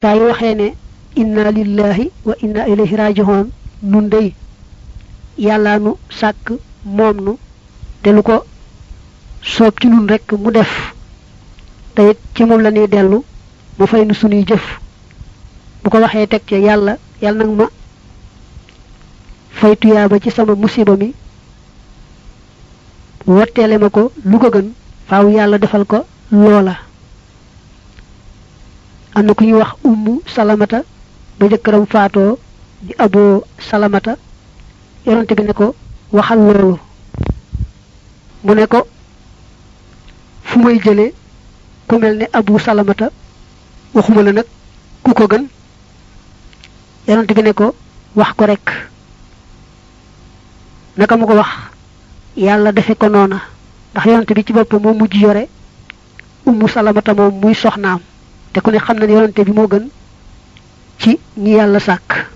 saa yu waxee ne inna lillahi wa inna ilayhi rajihoon nun dey yàlla nu sàkk moom nu te lu ko soob ci nun rekk mu def te it ci moom la ñuy dellu mu fay nu sunuy jëf bu ko waxee teg ci yàlla yàlla nag ma fay tuyaaba ci sama musiba mi wotteele ma ko lu ko gën faaw yàlla defal ko loola am na ku ñuy wax ummu salamata ba jëkkëram faatoo di aboo salamata yonante bi ne ko waxal loolu mu ne ko fu may jëlee ku mel ne abu salamata waxuma la nag ku ko gën yonante bi ne ko wax ko rek naka mu ko wax yàlla defe ko noona ndax yonante bi ci boppam moo mujj yore ummu salamata moom muy soxnaam te ku ne xam na ne yonante bi moo gën ci ñi yàlla sàkk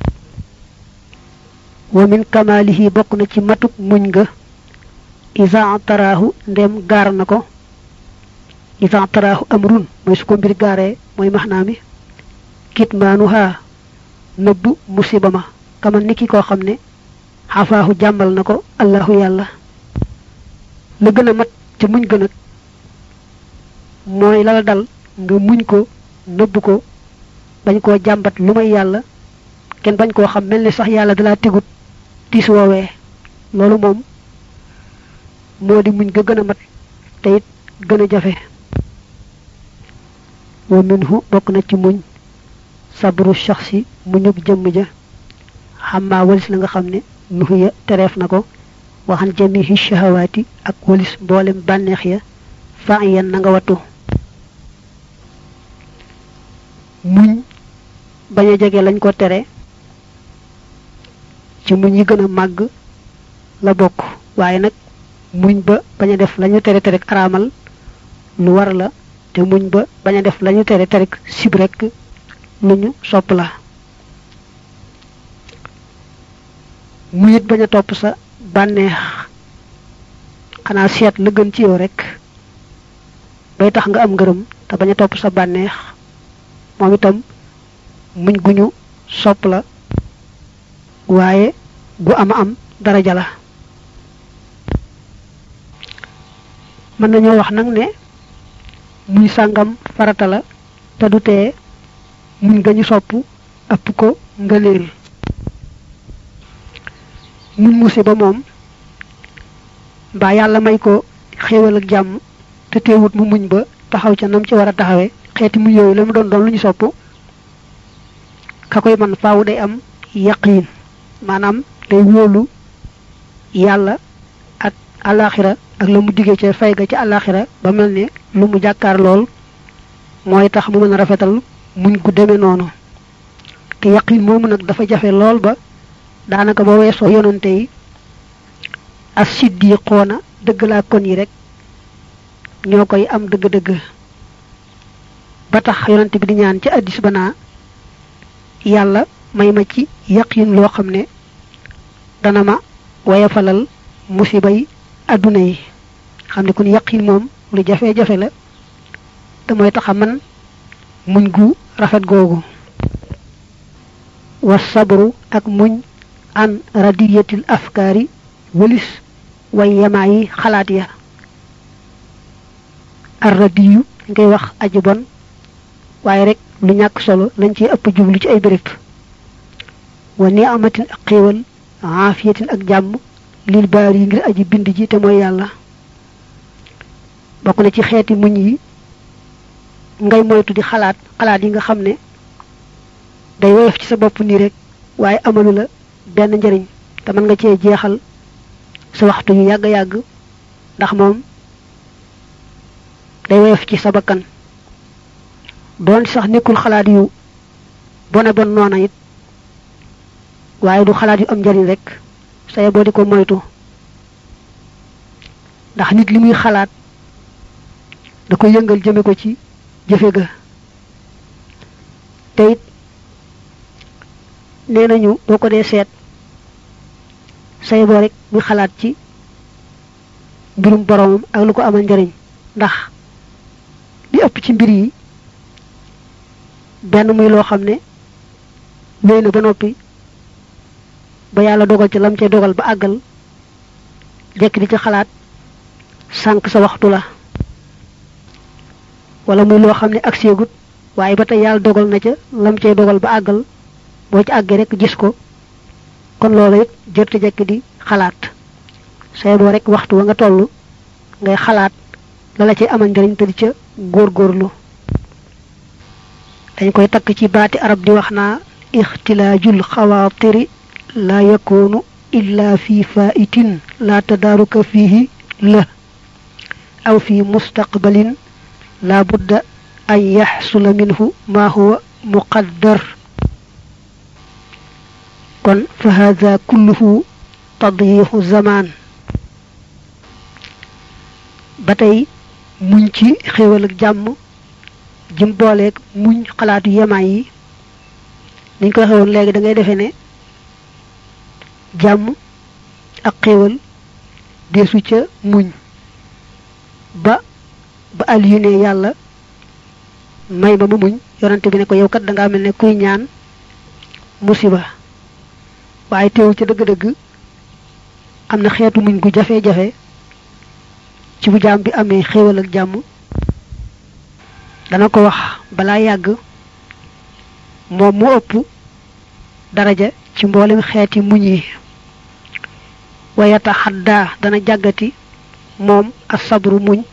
wa min kamalihi bokk na ci matuk muñ nga isa taraahu ndem gaar na ko isa taraahu amrun mooy su ko mbir gaaree mooy maxnaa mi kitmaanuha nëbb musiba ma kama niki koo xam ne xafaahu jàmmal na ko allahu yàlla la gën a mat ca muñ gën ak mooy la la dal nga muñ ko nëbb ko bañ koo jàmbat lu may yàlla kenn bañ koo xam mel ni sax yàlla dalaa tegut tiis woowee loolu moom moo di muñ ga gën a mat te it gën a jafe wa minhu bokk na ci muñ sabru shaxsi muñub jëmm ja xammaa walis la nga xam ne nuxiya tereef na ko waxan jamihi shahawaati ak walis mboolem bànneex ya fa yan na nga wattu muñ bañ a jege lañ ko tere ci muñ yi gën a màgg la bokk waaye nag muñ ba bañ a def lañu tere tere araamal lu war la te muñ ba bañ a def lañu tere tere sib rek lu ñu sopp la muñ it bañ a topp sa bànneex xanaa seet la gën ci yow rek bay tax nga am ngërëm te bañ a topp sa bànneex moom itam muñ guñu sopp la waaye gu ama am daraja la mën nañoo wax nag ne muñ sàngam farata la te du tee muñ ga ñu sopp ëpp ko ngëneel muñ musiba moom mbaa yàlla may ko xéewal ak jàmm te teewut mu muñ ba taxaw ca nam ci war a taxawee xeeti muñ yooyu la mu doon doon lu ñu sopp ka koy man faaw day am yaqiin maanaam day wóolu yàlla ak alaxira ak la mu diggee ca fay ga ca alaxira ba mel ne lu mu jàkkaar lool mooy tax mu mën a rafetal muñ gu demee noonu te yaqiin moomu nag dafa jafe lool ba daanaka ba weesoo yonante yi as siddiqoona dëgg laa kon yi rek ñoo koy am dëgg-dëgg ba tax yonante bi di ñaan ci addis ba naa yàlla may ma ci yaqin loo xam ne dana ma wayafalal musibay adduna yi xam ne kon yaqin moom lu jafe-jafe la te mooy tax a man muñ gu rafet googu wa sabru ak muñ an radiyatil afkaari wëlis way yamaa yi xalaat ya ar radiyu dañ koy wax aji bon waaye rek lu ñàkk solo lañ ci ëpp jublu ci ay béréb wa ni amatin ak xéewal aafiyatin ak jàmm lil baar yi ngir aji bind ji te mooy yàlla bokk na ci xeeti muñ yi ngay moytu di xalaat xalaat yi nga xam ne day woyof ci sa bopp nii rek waaye amalu la benn njëriñ te mën nga cee jeexal sa waxtu yu yàgg yàgg ndax moom day woyof ci sa bakkan doon sax nekkul xalaat yu bone bon noona it waaye du xalaat yu am njariñ rek saye boo di ko moytu ndax nit li muy xalaat da ko yëngal jëme ko ci jëfe ga te it nee nañu boo ko dee seet saye boo rek muy xalaat ci mbirum boromam ak lu ko amal njariñ ndax li ëpp ci mbir yi benn muy loo xam ne wéy na ba noppi ba yàlla dogal ci lam cay dogal ba àggal jekk di ci xalaat sànq sa waxtu la wala muy loo xam ne ak seegut waaye ba tey yàlla dogal na ca lam cay dogal ba àggal boo ci àggee rek gis ko kon loolu it jërte jekk di xalaat say boo rek waxtu wa nga toll ngay xalaat la la ci amal njëriñ te di ca góorgóorlu dañ koy takk ci baati arab di wax naa ixtilaajul xawaatiri la yakunu illa fi faitin la tadaaruka fihi la aw fi mustaqbalin la budda an yaxsula minhu ma huwa muqaddar kon fa hada kulluhu tadyiixu zaman ba tey muñ ci xéewal ak jàmm jim booleeg muñ xalaatu yemaay yi niñ koy xewoon léegi da ngay defee ne jàmm ak xéewal deesu ca muñ ba ba aliyu ne yàlla may ba ma muñ yonante bi ne ko yow kat da ngaa mel ne kuy ñaan musiba waaye teewul ca dëgg-dëgg am na xeetu muñ gu jafe-jafe ci bu jaam bi amee xéewal ak jàmm dana ko wax balaa yàgg moom mu ëpp daraja ci mboolem xeeti muñ yi wayata xaddaa dana jàggati moom as sabru muñ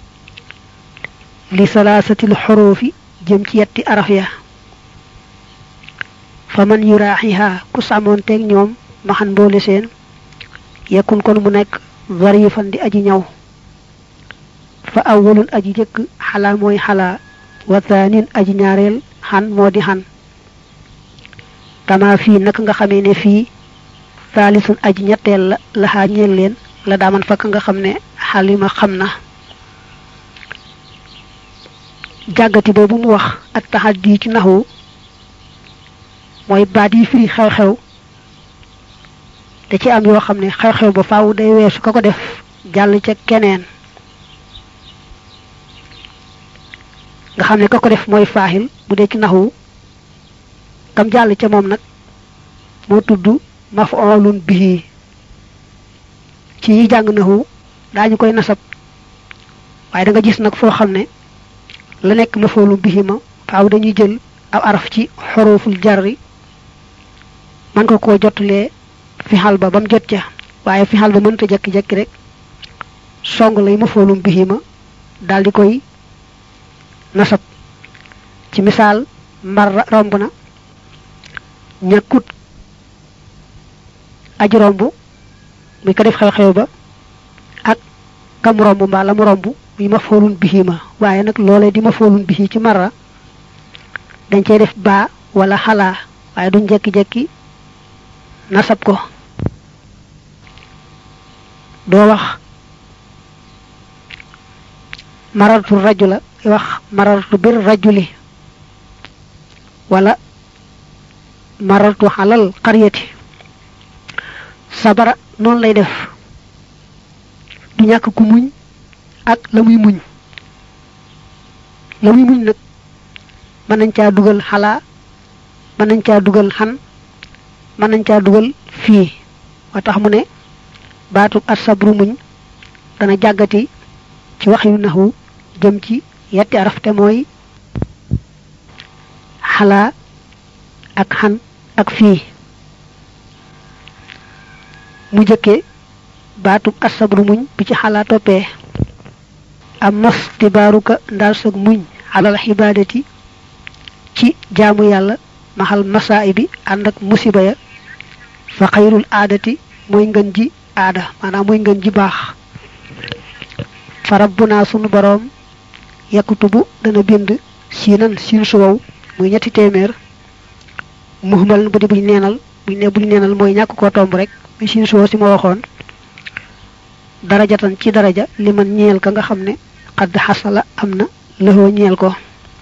li salaasatil xoroofi jëm ci yetti araf ya fa man yuraaxiha ku sàmmoonteeg ñoom maxan mboole seen yekkun kon mu nekk zarifan di aji ñaw fa awwalun aji jëkk xalaa mooy xalaa wa thaanin aji ñaareel xan moo di xan kama fii naka nga xamee ne fii saalisun aji ñetteel la laxaa ñeel leen la daaman fakk nga xam ne xalima xam na jàggati boobu mu wax ak taxaddi ci naxwu mooy baat yi firi xew-xew te ci am yoo xam ne xew-xew ba faaw day weesu ka ko def jàll ca keneen nga xam ne ka ko def mooy faaxil bu dee ci naxwu kam jàll ca moom nag moo tudd maf'ulun bihi ci yi jàng naxwu daañu koy nasab waaye da nga gis nag foo xam ne la nekk maf'ulun bihi ma faaw dañuy jël aw araf ci xoroful jarri man ko koo jotulee fixal ba ba mu jot ca waaye fixal ba mënta jekki-jekki rek song lay maf'ulun bihi ma daal di koy nasab ci misaal mbar romb na ñàkkut aji romb muy ko def xew-xew ba ak kam romb mbaa la mu romb muy ma foolun bihi ma waaye nag loolee di ma foolun bihi ci mara dañ cey def baa wala xalaa waaye duñ jekki-jekki nasab ko doo wax marartu rajula wax marartu bir rajuli wala marartu xalal qaryati sabara noonu lay def du ñàkk ku muñ ak la muy muñ la muy muñ nag mën nañ caa dugal xalaa mën nañ caa dugal xan mën nañ caa dugal fii moo tax mu ne baatu asabru muñ dana jàggati ci wax yu naxwu jëm ci yetti araf te mooy xalaa ak xan ak fii mu jëkke baatub asabru muñ bi ci xalaa toppee am mas tibaaruka ndaal sag muñ xalal xibaadati ci jaamu yàlla maxal masaa bi ànd ak musiba ya fa xayrul aadati mooy ngën ji aada maanaam mooy ngën ji baax fa rabbunaa sunu boroom yakkutubu dana bind siinan siin su wow muy ñetti téeméer muhmal bu di buñ neenal buñ ne buñ neenal mooy ñàkk koo tomb rek muy siin su wow si ma waxoon darajatan ci daraja li man ñeel ka nga xam ne xadd xasala am na lëxoo ñeel ko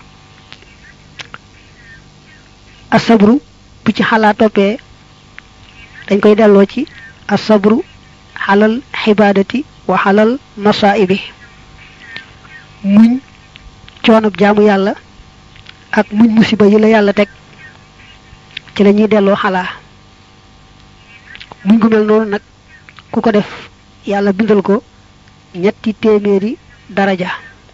asabru bu ci xalaa toppee dañ koy delloo ci asabru xalal xibaadati wa xalal masaibi muñ coonab jaamu yàlla ak muñ musiba yi la yàlla teg ci la ñuy delloo xalaa muñ gu mel noonu nag ku ko def yàlla bindal ko ñetti téeméeri daraja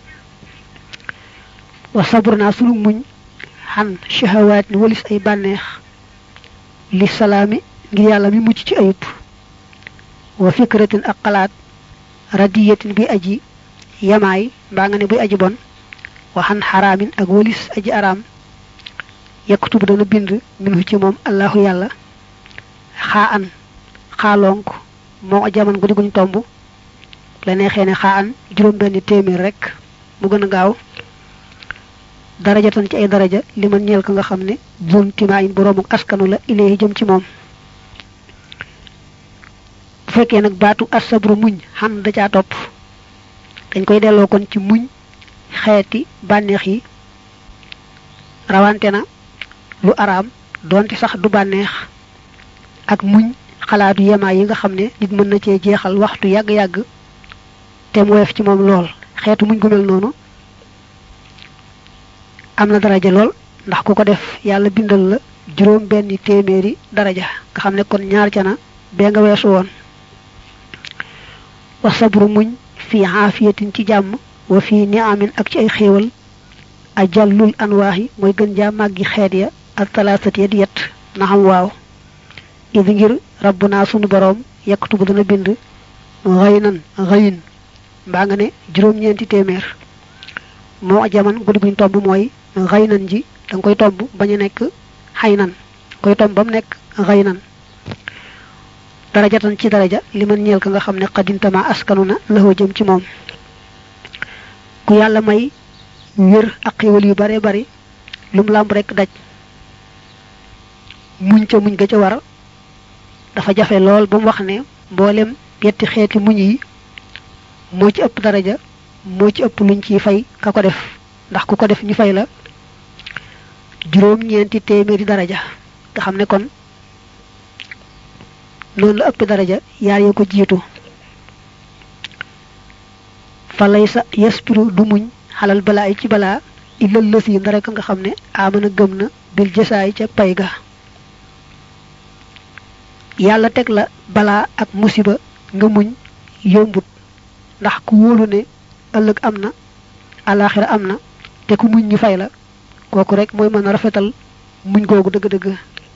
wa sabur naa sunu muñ xan shahawaat ni walis ay bànneex li salaami ngir yàlla mi mucc ci ayub wa fikratin ak xalaat radiyatin bi aji yamaay mbaa nga ne buy aji bon waxan xaraamin ak walis aji araam yakkutub dana bind minhu ci moom allahu yàlla xaa an xaalonk moo jaman guddi guñ tomb la neexee ne xaa an juróom benn téeméer rek mu gën a gaaw daraja tan ci ay daraja li man ñeel ko nga xam ne bun timaayin boroomu askanu la ilayhi jëm ci moom bu fekkee nag baatu asabru muñ xam da caa topp dañ koy delloo kon ci muñ xeeti bànneex yi rawante na lu araam doonte sax du bànneex ak muñ xalaatu yemaay yi nga xam ne nit mën na cee jeexal waxtu yàgg-yàgg te mu woyof ci moom lool xeetu muñ gu mel noonu am na daraja lool ndax ku ko def yàlla bindal la juróom benn téeméeri daraja nga xam ne kon ñaar ca na bee nga weesu woon wa sabru muñ fi aafiyatin ci jàmm wa fi niamin ak ci ay xéewal ajallul anwaahi mooy gën jaa màggi xeet ya ak talaasati ya di yett na xam waaw idi ngir rabbunaa sunu boroom yaktubu dana bind xëynan xëyin mbaa nga ne juróom-ñeenti téeméer moo jaman guddi guñ tomb mooy xëynan ji da nga koy tomb bañ a nekk xaynan koy tomb ba mu nekk xëynan darajatan ci daraja li man ñeel ka nga xam ne xadintama askanu na laxoo jëm ci moom ku yàlla may wér ak xéwal yu bare bari lum làmb rek daj muñ ca muñ ga ca war dafa jafe lool ba mu wax ne mboolem yetti xeeti muñ yi moo ci ëpp daraja moo ci ëpp luñ ciy fay ka ko def ndax ku ko def ñu fay la juróom ñeenti téeméeri daraja nga xam ne kon noonu la ëpp daraja yaar ya ko jiitu fa lay sa yaspiru du muñ xalal balaa yi ci balaa illal lës yi ndare ka nga xam ne amana gëm na bil jësaay ca pay ga yàlla teg la balaa ak musiba nga muñ yombut ndax ku wóolu ne ëllëg am na alaxira am na te ku muñ ñu fay la kooku rek mooy mën a rafetal muñ googu dëgg-dëgg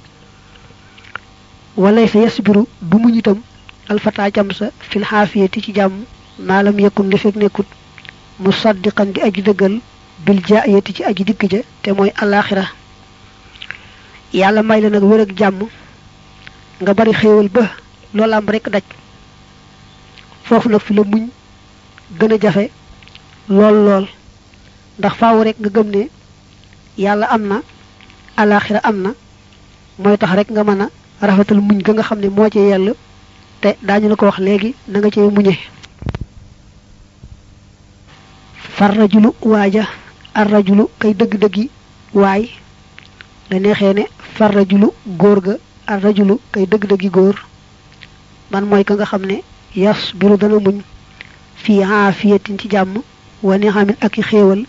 walay sa yasbiru du muñ itam alfata jam sa fil xaafiyati ci jàmm maalam yekkun li fekk nekkut mu saddiqan di aji dëggal bil jaayati ci aji dikk ja te mooy alaxira yàlla may la nag wér ak jàmm nga bari xéewal ba loolu am rek daj foofu nag fi la muñ gën a jafe lool lool ndax faaw rek nga gëm ne yàlla am na alaxira am na mooy tax rek nga mën a rafetal muñ ga nga xam ne moo ci yell te daañu la ko wax léegi na nga cee muñe farrajulu waaja arrajulu kay dëgg-dëggi waay la neexee ne farrajulu góor ga arrajulu kay dëgg-dëggi góor man mooy ka nga xam ne yas biru dana muñ fii aafiyatin ci jàmm wa nixamin ak i xéewal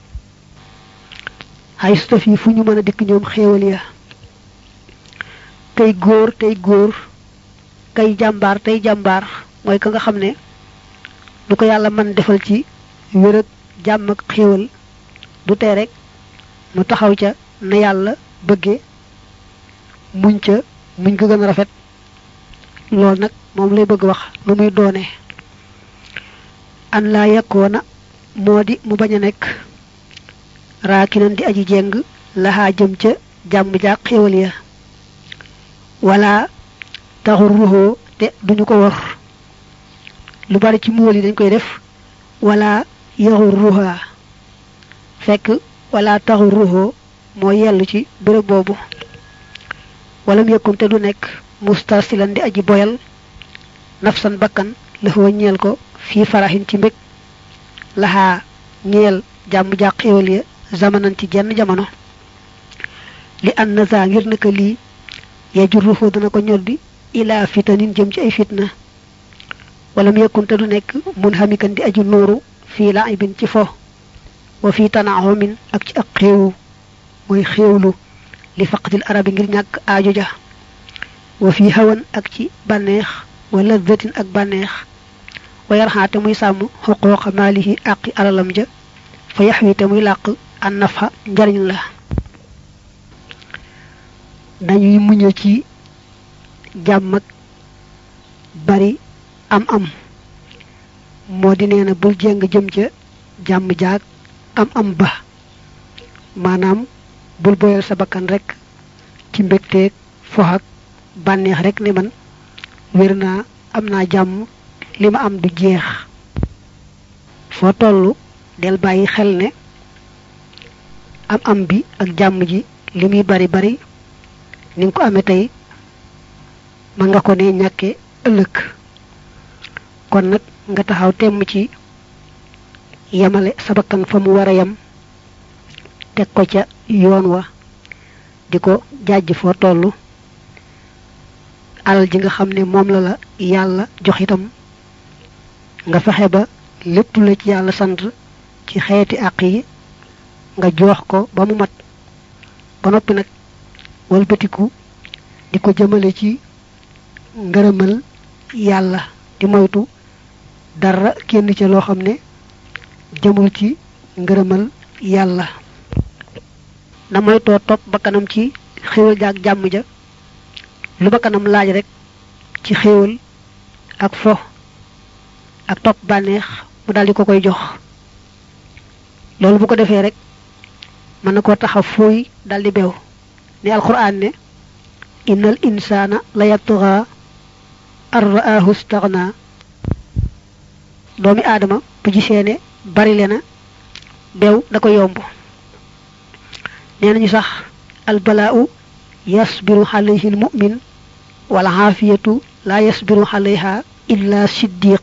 xay suta fii fu ñu mën a dikk ñoom xéewal ya kay góor tey góor kay jàmbaar tey jàmbaar mooy ka nga xam ne du ko yàlla mën defal ci wér ak jàmm ak xéewal du tee rek mu taxaw ca na yàlla bëgge muñ ca muñ ko gën a rafet loolu nag moom lay bëgg wax lu muy doone an laa yakkoona moo di mu bañ a nekk raakinan di aji jeng laxaa jëm ca jàmm jaak xéewal ya wala taxur ruxoo te duñu ko wor lu bari ci muwal yi dañ koy def wala yaxur ruxaa fekk wala taxur ruxoo moo yellu ci béréb boobu walam yëkkun te du nekk mustasilan di aji boyal nafsan bakkan laxoo ñeel ko fii faraxin ci mbég laxaa ñeel jàmm jàq xéewal ya zamanan ci jenn jamono li an na saa ngir naka lii yajurruhu dana ko ñoddi ila fitanin jëm ci ay fitna walam yakun te du nekk mun xamikan di aju nooru fii laibin ci fo wa fii tanaaxumin ak ci ak xéewu mooy xéewlu li faqatil arabi ngir ñàkk aajo ja wa fi hawan ak ci bànneex wa laddatin ak bànneex wa yarxaate muy sàmm xuqooqa maalihi àqi alalam ja fa yaxwite muy làq an nafa njariñ la dañuy muñe ci jàmm ak bari am am moo di nee na bul jéng jëm ca jàmm jaag am am ba maanaam bul boyal sa bakkan rek ci mbégteeg fox ak bànneex rek ne man wér naa am naa jàmm li ma am du jeex foo toll del bàyyi xel ne am am bi ak jàmm ji li muy bari bari ni nga ko amee tey mën nga ko ne ñàkke ëllëg kon nag nga taxaw temm ci yemale sa bakkan fa mu war a yem teg ko ca yoon wa di ko jàjj foo toll alal ji nga xam ne moom la la yàlla jox itam nga fexe ba lépp la ci yàlla sant ci xeeti àq yi nga jox ko ba mu mat ba noppi nag walbatiku di ko jëmale ci ngërëmal yàlla di moytu dara kenn ca loo xam ne jëmul ci ngërëmal yàlla na moytoo topp bakkanam ci xéewal jaag jàmm ja lu bakkanam laaj rek ci xéewal ak fo ak topp bànneex mu daldi ko koy jox loolu bu ko defee rek mën na koo taxaw fooy daldi beew ni alquran ne innal insana la yatgha ar ra'ahu istaghna doomi aadama bu gisee ne bari le na beew da ko yomb nee nañu sax albalaa'u yasbiru alayhi almu'min wal aafiyatu la yasbiru alayha illa siddiq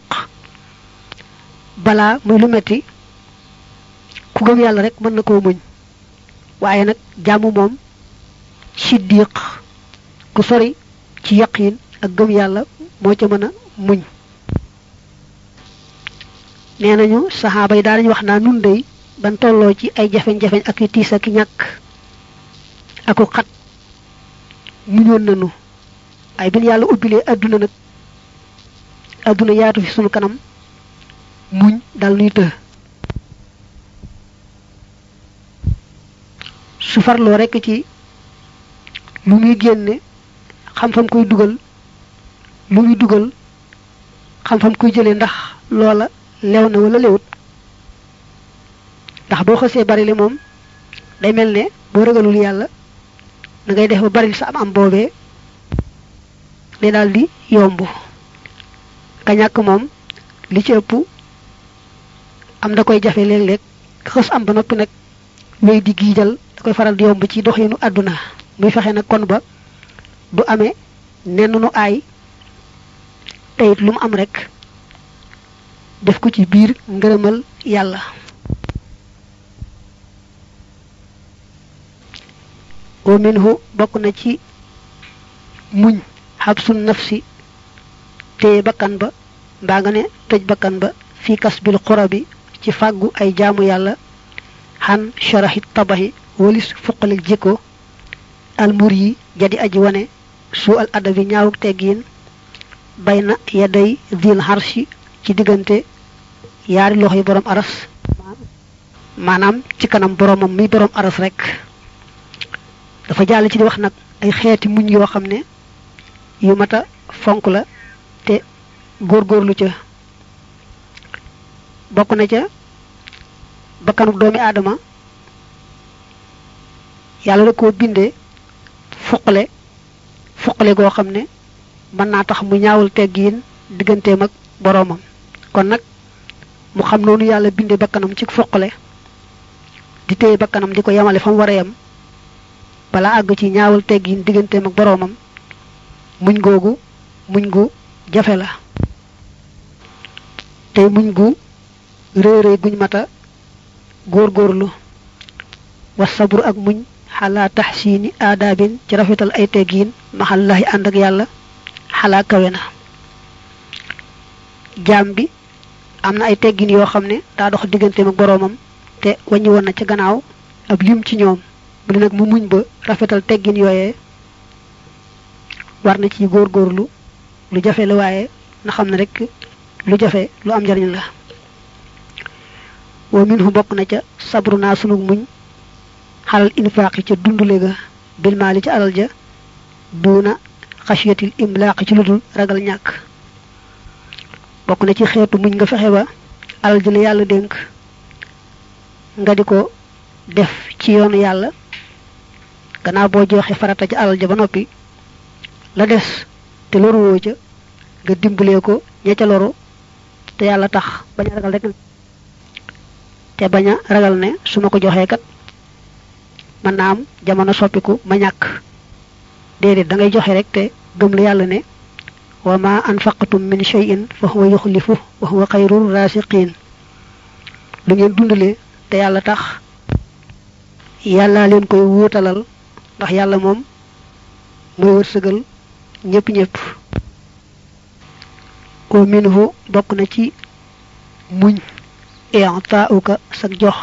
balaa muy lu metti ku gëm yàlla rek mën na koo muñ waaye nag jàmm moom siddiq ku sori ci yaqiin ak gëm yàlla moo ca mën a muñ nee nañu saxaaba yi daa nañu wax naa nun dey ban tolloo ci ay jafeñ-jafeñ ak i tiis ak i ñàkk aku xat muñoon nanu ay bin yàlla ubbilee adduna nag adduna yaatu fi sunu kanam muñ dal nuy të su farloo rekk ci lu muy génne xam fam koy dugal lu muy dugal xam fam koy jëlee ndax loola leew na wala lewut ndax boo xësee bari le moom day mel ne boo ragalul yàlla da ngay def ba bari sa am am boobee day daal di yomb ka ñàkk moom li ci ëpp am da koy jafe léeg-léeg xës am ba noppi nag wéy di giijal da koy faral di yomb ci doxinu àdduna muy fexe nag kon ba du amee nenn nu aay teyit lu mu am rek def ko ci biir ngërëmal yàlla wa minhu bokk na ci muñ xabsul nafsi téye bakkan ba mbaa nga ne tëj bakkan ba fii kasbil xura bi ci fàggu ay jaamu yàlla xan sharaxi tabaxi walis fuqalik jikko almur yi jadi aji wane su al adabi ñaawuk teggiin bay na yaday dil harshi ci diggante yaari loxo yi borom aras maanaam ci kanam boromam mi borom aras rek dafa jàll ci di wax nag ay xeeti muñ yoo xam ne yu mata fonk la te góorgóorlu ca bokk na ca bakkanuk doomi aadama yàlla da koo bindee fuqale fuqale goo xam ne mën naa tax mu ñaawul teggiin digganteem ak boroomam kon nag mu xam noonu yàlla bindee bakkanam ci fuqale di téye bakkanam di ko yemale fa mu war a yem balaa àgg ci ñaawul teggiin digganteem ak boroomam muñ googu muñ gu jafe la tey muñ gu rëy rëy guñ mata góorgóorlu wa sabru ak muñ xalaa taxsiini aadaabin ci rafetal ay teggiin maxallahi ànd ak yàlla xalaa kawe na jaam bi am na ay teggiin yoo xam ne daa dox digganteem ak boroomam te wàññi woon na ca gannaaw ab lim ci ñoom mu ne nag mu muñ ba rafetal teggin yooyee war na ci góorgóorlu lu jafe la waaye na xam ne rek lu jafe lu am njariñ la wa minhu bokk na ca sabru naa sunu muñ xalal infaaqi ca dundule ga bil maali ca alal ja duuna xasiyatil imlaaqi ci ludul ragal ñàkk bokk na ci xeetu muñ nga fexe ba alal ji la yàlla dénk nga di ko def ci yoonu yàlla gannaaw boo joxe farata ci alal ja ba noppi la des te loruwoo ca nga dimbalee ko ña ca loru te yàlla tax bañ a ragal rek te bañ a ragal ne su ma ko joxee kat mën naa am jamono soppiku ma ñàkk déedéet da ngay joxe rek te gëm la yàlla ne wa ma anfaqtum min shay'in fa huwa yuxlifu wa huwa xayrul rasiqin lu ngeen dundalee te yàlla tax yàlla leen koy wuutalal ndax yàlla moom mooy wërsëgal ñëpp ñëpp wa minhu bokk na ci muñ i'taa'uka sag jox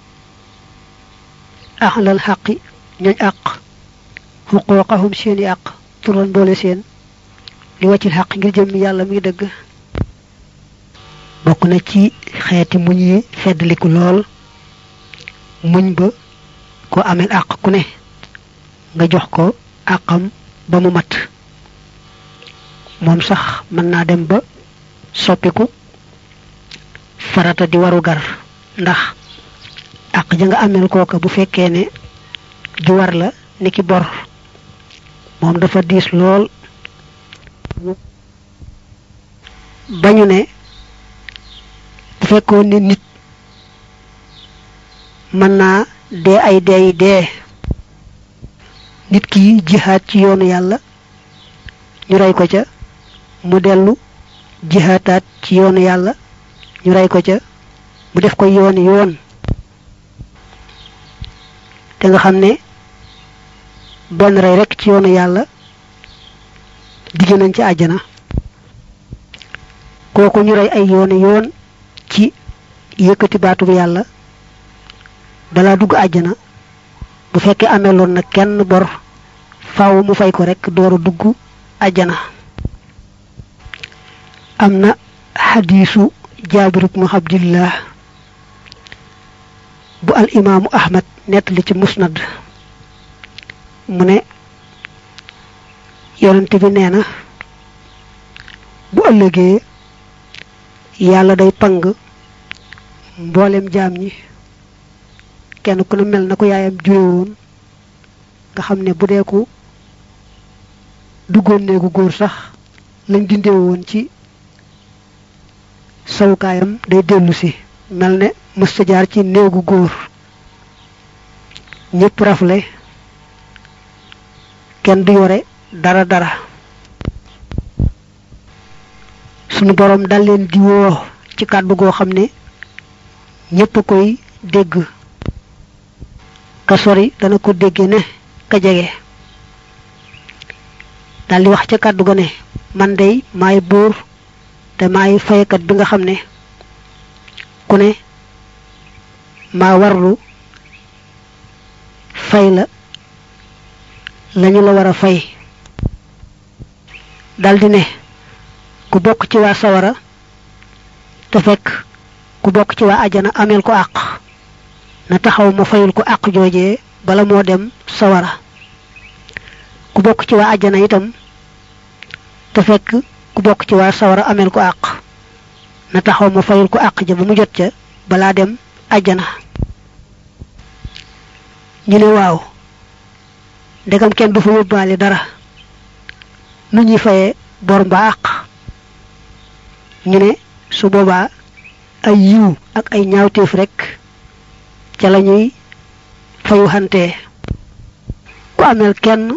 ahlal xaqi ñooñ àq xuquuqahum seeni àq turan boole seen li waccil xaq ngir jëm yàlla mi dëgg bokk na ci xeeti muñ yi feddliku lool muñ ba ko amel àq ku ne nga jox ko àqam ba mu mat moom sax mën naa dem ba soppiku farata di waru gar ndax àq ja nga amel kooka bu fekkee ne ju war la niki bor moom dafa diis lool bañu ne bu fekkoon ne nit mën naa dee ay dee yi dee nit ki jihaat ci yoonu yàlla ñu rey ko ca mu dellu jihaataat ci yoonu yàlla ñu rey ko ca mu def ko yooni yoon te nga xam ne benn rey rekk ci yoonu yàlla digg nañ ci àjjana kooku ñu rey ay yooni yoon ci yëkkati baatub yàlla balaa dugg àjjana bu fekkee ameloon na kenn bor faaw mu fay ko rekk dooru dugg àjjana am na xadiisu jaabir ibnu abdillah bu al imaamu ahmad nettali ci musnad mu ne yonent bi nee na bu ëllëgee yàlla day pang mboolem jaam ñi kenn ku ne mel na ko yaayam jure woon nga xam ne bu dee ku duggoon néegu góor sax lañ dindee woon ci sawukaayam day dellu si mel ne mësta jaar ci néegu góor ñépp rafle kenn du yore dara dara sunu boroom dal leen di woo ci kàddu goo xam ne ñépp koy dégg ka sori dana ko dégge ne ka jege dal di wax ca kàddu ga ne man dey maay buur te maay faykat bi nga xam ne ku ne maa warlu fay la lañu la war a fay daldi ne ku bokk ci waa sawara te fekk ku bokk ci waa ajana ameel ko àq na taxaw ma fayul ko àq joojee bala moo dem sawara ku bokk ci waa ajana itam te fekk ku bokk ci waa sawara ameel ko àq na taxaw ma fayul ko àq ja ba mu jot ca balaa dem ajana ñu ne waaw ndegam kenn du fa yóbbaale dara nu ñuy fayee bor mbaa àq ñu ne su boobaa ay yiw ak ay ñaawteef rekk ca la ñuy fayu xantee ku ameel kenn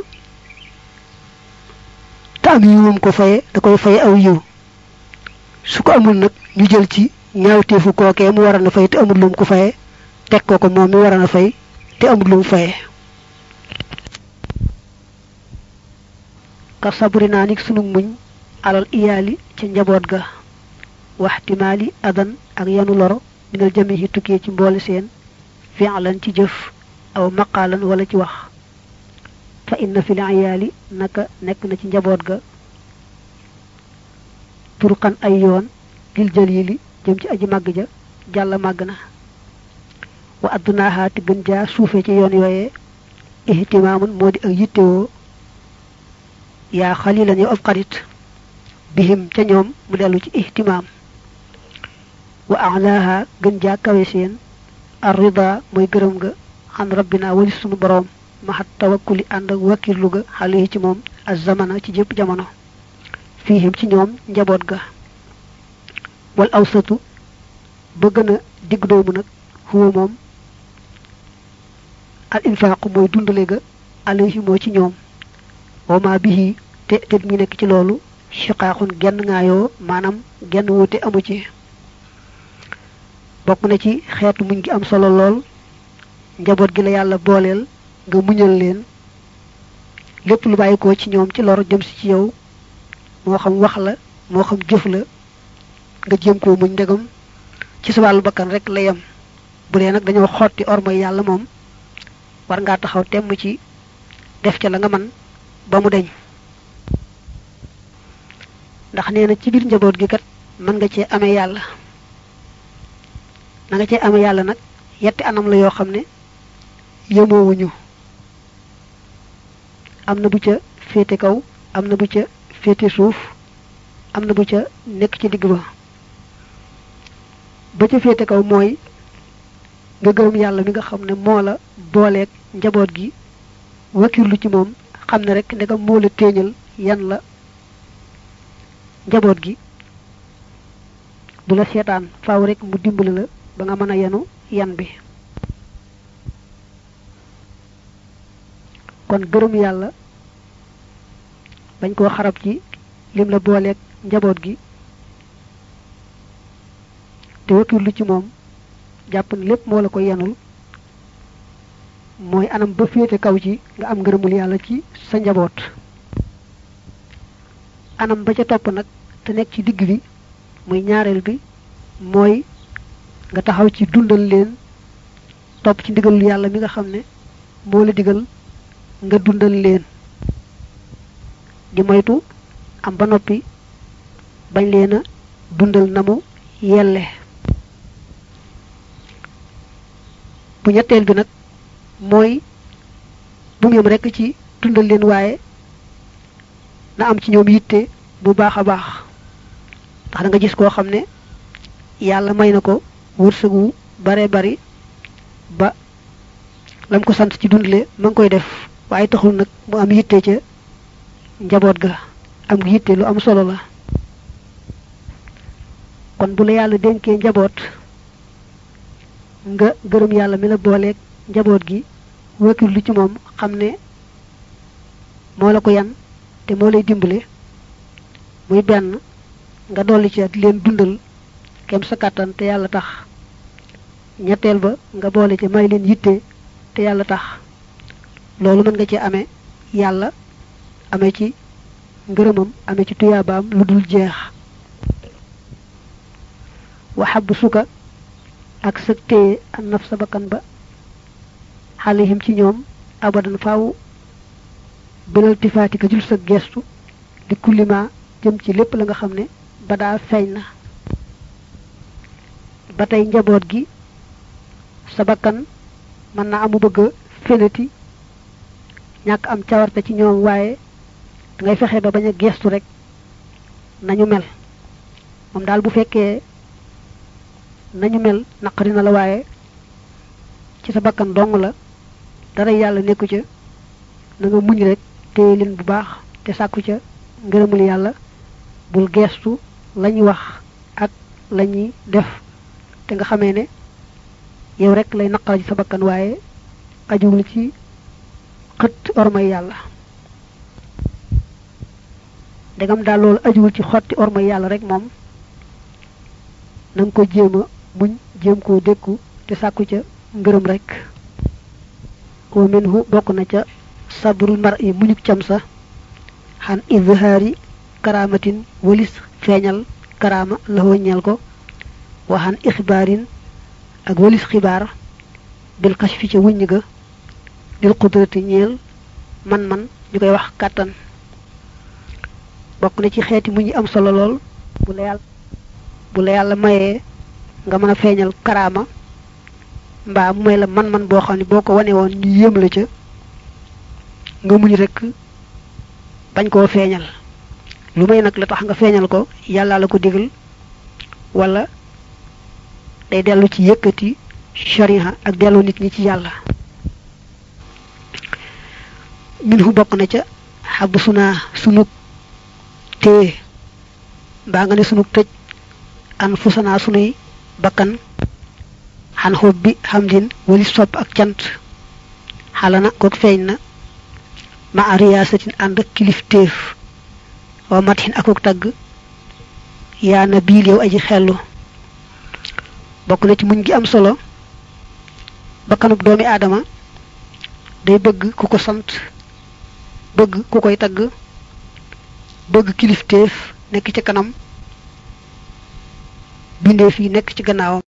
te am yiwum ko faye da koy faye aw yiw su ko amul nag ñu jël ci ñaawteefu kookee mu war a na fay te amul lum ko faye teg ko ko moom mi war a na fay te amul lum faye ka sabri naa nik sunu muñ alal iyaali ca njaboot ga waxtimaali adan ak yanu loro minal jamihi tukkee ci mboole seen fi'lan ci jëf aw maqaalan wala ci wax fa inna fi liyaali naka nekk na ci njaboot ga turqan ay yoon lil jalili jëm ci aji màgg ja jàll màgg na wa addunaaha te gën jaa suufe ci yoon yooyee ihtimaamun moo di ak yittewoo yaa xalilan yow ab xarit bihim ca ñoom mu dellu ci ihtimaam wa alaaha gën jaa kawe seen arrida mooy gërëm ga xan rabbina walis sunu boroom maxat tawakkuli ànd ak wakkirlu ga xale ci moom az zamana ci jëpp jamono fiihim ci ñoom njaboot ga wal awsatu ba gën a digg doomu nag huwa moom al infaaqu mooy dundale ga alayhi moo ci ñoom wama bihi te te mi nekk ci loolu shiqaaxun genn ngaayoo maanaam genn wuute amu ci bokk na ci xeetu muñ gi am solo lool njaboot gi la yàlla booleel nga muñal leen lépp lu bàyyi ko ci ñoom ci lor jëm si ci yow moo xam wax la moo xam jëf la nga jéem koo muñ ndegam ci sa wàllu bakkan rek la yem bu dee nag dañoo xotti ormay yàlla moom war ngaa taxaw temm ci def ca la nga man ba mu deñ ndax nee na ci biir njaboot gi kat mën nga cee amee yàlla na nga cee amee yàlla nag yetti anam la yoo xam ne yemoowuñu am na bu ca féete kaw am na bu ca féete suuf am na bu ca nekk ci digg ba ba ca féete kaw mooy nga gërëm yàlla mi nga xam ne moo la booleeg njaboot gi wakirlu ci moom xam ne rek ndegam moo la téeñal yan la njaboot gi du la seetaan faaw rek mu dimbali la ba nga mën a yenu yan bi kon gërëm yàlla bañ koo xarab ci lim la booleeg njaboot gi te wakirlu ci moom jàpp ne lépp moo la ko yenul mooy anam ba féete kaw ci nga am ngërëmul yàlla ci sa njaboot anam ba ca topp nag te nekk ci digg bi muy ñaareel bi mooy nga taxaw ci dundal leen topp ci ndigalul yàlla mi nga xam ne moo la digal nga dundal leen di moytu am ba noppi bañ leen a dundal na mu yelle bu ñetteel bi nag mooy bu mu yem rekk ci dundal leen waaye na am ci ñoom yitte bu baax a baax ndax da nga gis koo xam ne yàlla may na ko wërsëgu bare bari ba lam ko sant ci dundale ma ngi koy def waaye taxul nag mu am yitte ca njaboot ga am yitte lu am solo la kon bu la yàlla dénkee njaboot nga gërëm yàlla mi la booleeg njaboot gi wëkkil lu ci moom xam ne moo la ko yan te moo lay dimbale muy benn nga dolli ci di leen dundal kem sa kàttan te yàlla tax ñetteel ba nga boole ci may leen yitte te yàlla tax loolu mën nga ci amee yàlla amee ci ngërëmam amee ci tuyaabaam lu dul jeex waxab suka ak sa téye an naf sa bakkan ba xalihim ci ñoom abadan faaw bilal tifaati ka jul sa gestu di kullima jëm ci lépp la nga xam ne ba daa feeñ na ba tey njaboot gi sa bakkan mën na amu bëgg a fenati ñàkk am cawarte ci ñoom waaye dangay fexe ba bañ a gestu rek nañu mel moom daal bu fekkee nañu mel naqari na la waaye ci sa bakkan dong la dara yàlla nekku ca na nga muñ rek téye leen bu baax te sàkku ca ngërëmul yàlla bul geestu lañuy wax ak lañuy def te nga xamee ne yow rek lay naqar ci sa bakkan waaye ajuwul ci xët ormay yàlla ndegam daal loolu ajuwul ci xotti ormay yàlla rek moom na nga ko jéem a muñ jéem koo dékku te sàkku ca ngërëm rek wa minhu bokk na ca sabrul mar i muñuk cam sa xan izhaari karamatin walis feeñal karama la ñeel ko wa xan ixbaarin ak walis xibaar bil kashfi ca wuññ ga lil qudrati ñeel man man ñu koy wax kàttan bokk na ci xeeti mu ñu am solo lool bu la yàlla bu la yàlla mayee nga mën a feeñal karaama mbaa mu may la man-man boo xam ne boo ko wane woon ñu yéem la ca nga muñ rek bañ koo feeñal lu may nag la tax nga feeñal ko yàlla la ko digal wala day dellu ci yëkkati shariha ak dellu nit ñi ci yàlla minhu bokk na ca xab sunaa sunug téye mbaa nga ne sunug tëj an fusanaa sunuy bakkan xan xob bi xamdin wali sopp ak cant xalana kook feeñ na ma a riyaasatin ànd ak kilifteef wa matxin akuk tagg yaa na biil yow aji xellu bokk na ci muñ gi am solo bakkanub doomi aadama day bëgg ku ko sant bëgg ku koy tagg bëgg kilifteef nekk ci kanam bindeef yi nekk ci gannaawam